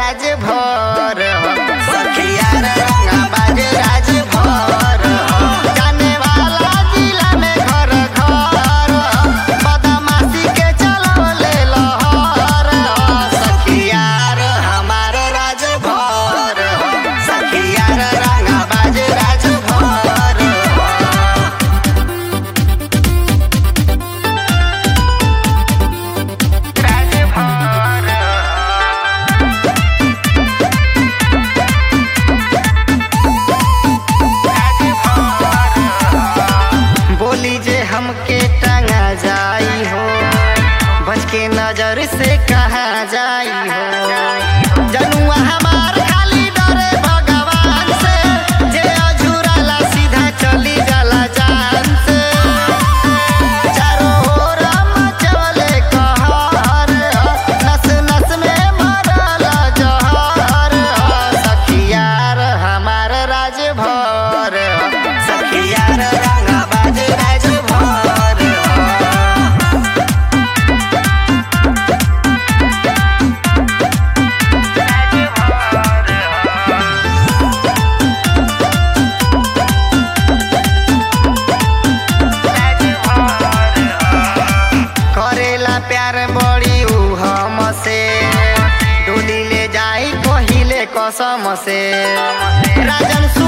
राज भर हो सखिया रे रंगा बाज राज भर हो जाने वाला जिला में घर घर हो बदमाशी के चलवले लहर हो सखिया रे हमार राज भर हो सखिया रे रंगा बाज राज भर हो बोली जे हमके टंगा जाई हो बच के नजर से कहा जाई हो जनुआ हमार खाली डरे भगवान से जे अझुराला सीधा चली जाला जान से चारों ओर मचवले कहर हो, नस नस में मरल जहर हो, सखियार हमार राज भर हो, सखियार रंगाबाज राज भर हो। करेला प्यार बड़ी ऊ हमसे डोली ले जाई पहिले कसम से राजन